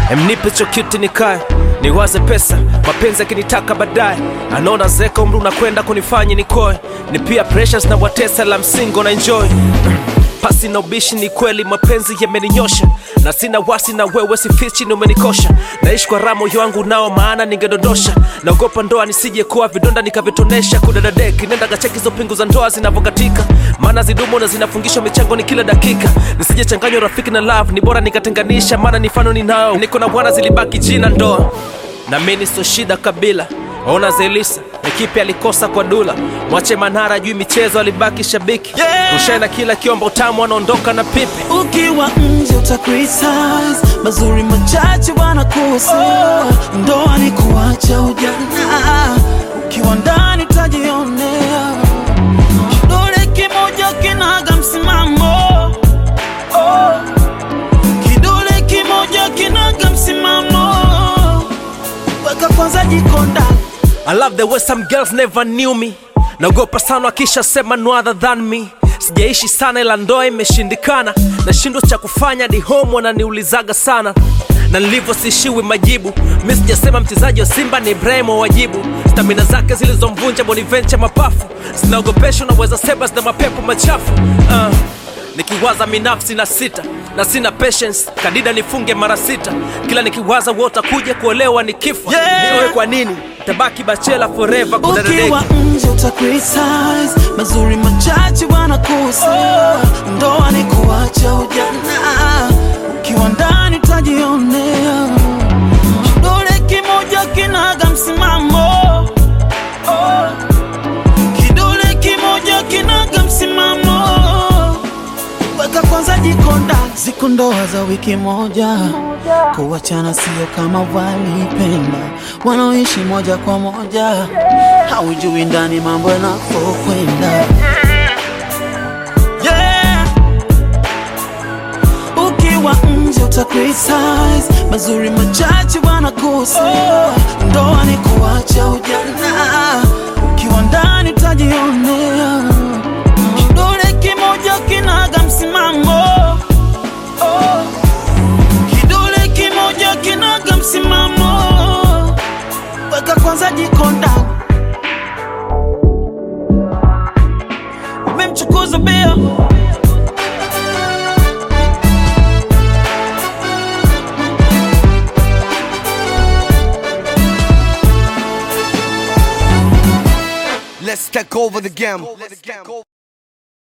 emnipe chokiti nikae niwaze pesa mapenzi akinitaka baadaye anaona zeka umri unakwenda kunifanya nikoe ni pia pressures na watesa la msingo na enjoy pasi na ubishi ni kweli mapenzi yameninyosha na sina wasi na wewe sifichi ni umenikosha naishi kwa raha moyo wangu nao maana ningedondosha naogopa ndoa nisije kuwa vidonda nikavitonesha kudadadeki nenda gacheki hizo pingu za ndoa zinavyokatika maana zidumu na zinafungishwa michango ni kila dakika nisije changanywa rafiki na love ni bora nikatenganisha maana nifano ninao niko na bwana zilibaki jina ndoa na mimi sio shida kabila ona zelisa ekipi alikosa kwa dula mwache manara juu michezo alibaki shabiki Yeah. rushaina kila kiomba utamu anaondoka na pipi ukiwa nje utakriticize mazuri machache wanakosa ndoa ni kuacha ujana ukiwa ndani utajionea kidole kimoja kinaga msimamo oh. kidole kimoja kinaga msimamo weka kwanza jikonda I love the way some girls never knew me naogopa sana akisha sema no other than me sijaishi sana ila ndoa imeshindikana nashindwa cha kufanya di home wananiulizaga sana na nilivyo sishiwi majibu mi sijasema mchezaji wa simba ni ibrahim wa wajibu stamina zake zilizomvunja bonivencha mapafu zinaogopesha unaweza seba zina mapepo machafu uh. nikiwaza minafsi na sita na sina patience kadida nifunge mara sita kila nikiwaza wotakuja kuolewa ni kifo Yeah. niwe kwa nini tabaki bachela forever kudadadeki ukiwa nje utakriticize mazuri machache wanakosa ndoa ni kuacha ujana ukiwa ndani utajionea kidole kimoja kinaga msimamo oh. kidole kimoja kinaga msimamo weka kwanza jikonda ziko ndoa za wiki moja kuwachana sio kama walipenda wanaoishi moja kwa moja haujui ndani mambo yanapokwenda yeah. ukiwa nje utakriticize mazuri machache wanakosa ndoa ni kuacha ujana ukiwa ndani utajionea kidole kimoja kinaga msimamo oh. kidole kimoja kinaga msimamo weka kwanza jikonda umemchukuza bea Let's take over the game.